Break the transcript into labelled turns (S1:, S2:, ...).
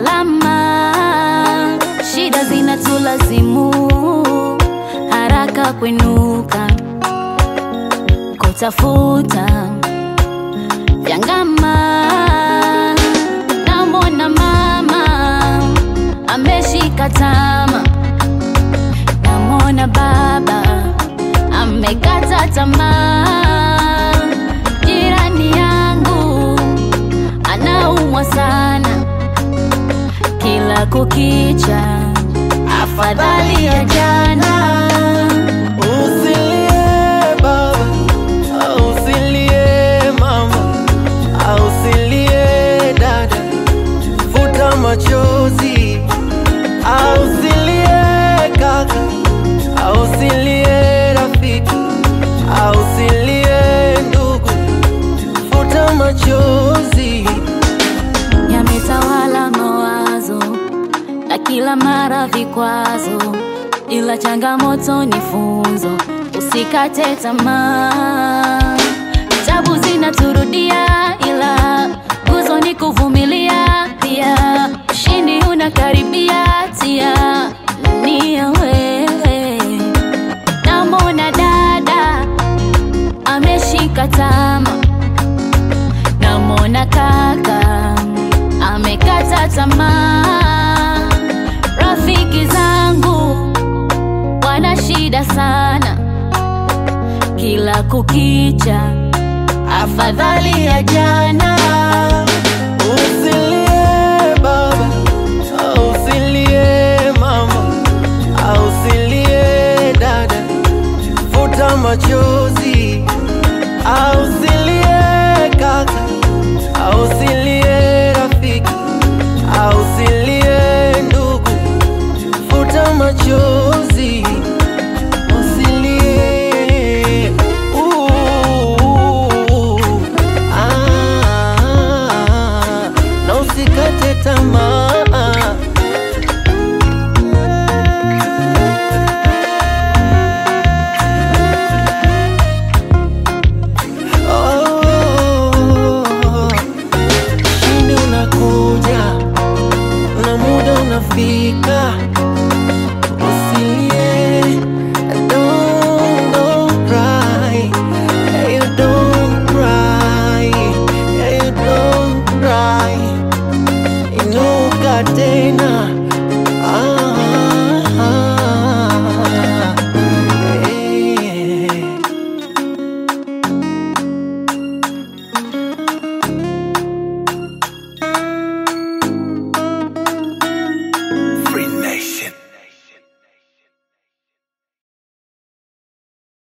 S1: salama, shida zinatulazimu haraka kuinuka, kutafuta vyangama. Namwona mama ameshika tama, namwona baba amekata tamaa. Jirani yangu anaumwa sana, kila kukicha, afadhali ya jana.
S2: Usilie baba, usilie mama, usilie dada, futa machozi. Usilie kaka, usilie rafiki, usilie ndugu, futa machozi.
S1: yametawala mawazo na kila mara vikwazo, ila changamoto ni funzo, usikate tamaa. Tabu zinaturudia, ila nguzo ni kuvumilia. Pia ushindi unakaribia, tia nia wewe. Namwona dada ameshika tama namwona kaka amekata tamaa. Rafiki zangu wana shida sana, kila kukicha, afadhali ya jana.
S2: Usilie baba, usilie mama, usilie dada, futa machozi. Usilie kaka, usilie rafiki, usilie ndugu, futa machozi. Usilie. Ooh, ah, na usikate tamaa. Oh, oh, oh. Ushindi unakuja, na muda unafika, usilie baba, usilie mama, usilie dada, futa machozi. Usilie kaka, usilie rafiki, usilie ndugu, futa machozi.